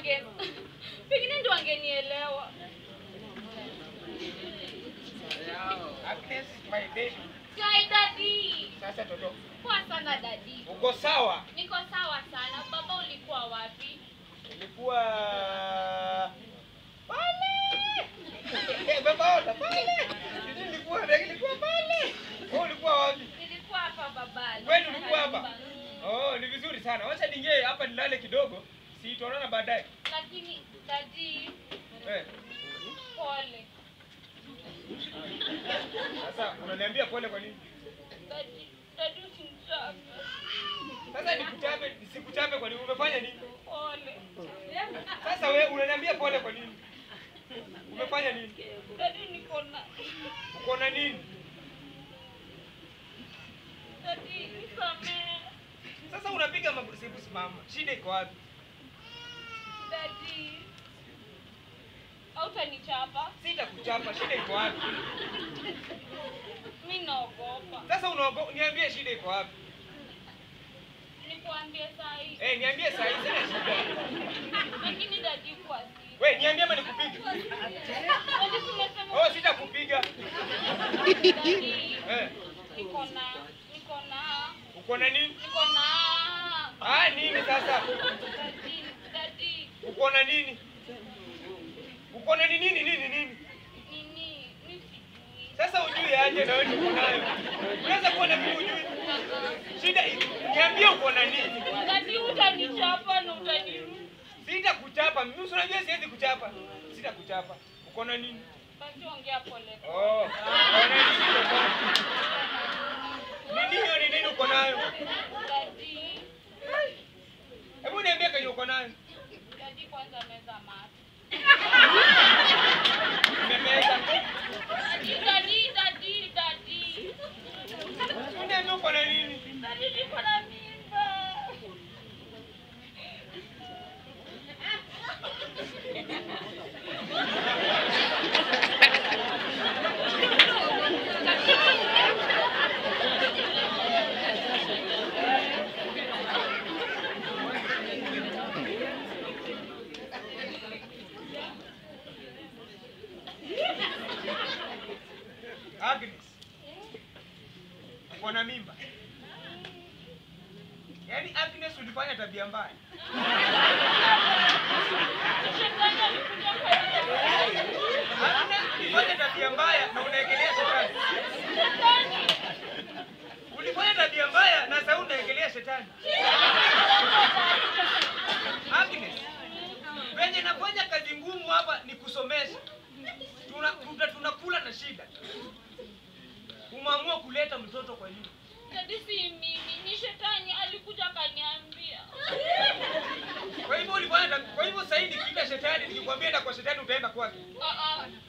wange pengine ndio wangenielewa. Agnes, my baby. Kai dadi. Sasa toto, Poa sana dadi. uko sawa? Niko sawa sana. Baba ulikuwa wapi? Ilikuwa pale. Eh, baba ota pale. Sisi nilikuwa nilikuwa pale. Wewe ulikuwa wapi? Nilikuwa hapa baba. Kwani ulikuwa hapa? Oh, ni vizuri sana. Wacha ningie hapa nilale kidogo. Si tuonana baadaye. Lakini dadi, Eh. pole. Sasa unaniambia pole kwa nini? Dadi, dadi usimchape. Sasa nikuchape, nisikuchape kwa nini? Umefanya nini? Pole. Sasa wewe unaniambia pole kwa nini? Umefanya nini? Dadi niko na Uko na nini? dadi nisamehe. Sasa unapiga mabusibusi mama. Shida iko wapi? Dadi. Hautanichapa? Sitakuchapa, shida iko wapi? Mimi naogopa. Sasa unaogo, niambie shida iko wapi? Nikuambie saa hii. Eh, niambie saa hii sina shida. Lakini dadi kwa siri. We, niambie ama nikupige. Dadi tumesema Oh, sitakupiga. dadi. Eh, Niko na niko na uko na nini? niko na Ah, nini sasa? dadi dadi Uko na nini? Uko na nini nini nini nini? nini mimi sijui. Sasa ujui aje na wewe uko nayo. Unaweza kuwa na mimi ujui. Shida i- niambie uko na nini? Dadi utanichapa na utaniruka. Sitakuchapa. Mimi si unajua siwezi kuchapa. Sitakuchapa. Uko na nini? Basi ongea pole. Oh. Uko na nini? Nini hiyo ni nini uko nayo? Dadi Hebu niambie kenye uko nayo. dadi kwanza meza mate. Nimemeza. Dadi dadi dadi dadi. Uniambie uko na nini? Dadi niko na mimba. Agnes. Uko na mimba. Yaani Agnes ulifanya tabia mbaya. Shetani alikuja kwa Agnes ulifanya tabia mbaya na unaekelea shetani. Shetani. Ulifanya tabia mbaya na sasa unaekelea shetani. Agnes. Venye nafanya kazi ngumu hapa ni kusomesha. Tuna tuta- tunakula na shida. Umeamua kuleta mtoto kwa nyumba. Dadi si mimi, ni shetani alikuja akaniambia. Kwa hivyo ulifanya tab- kwa hivyo sasa hivi nikiita shetani nikikwambia enda kwa shetani utaenda kwake. Ah ah,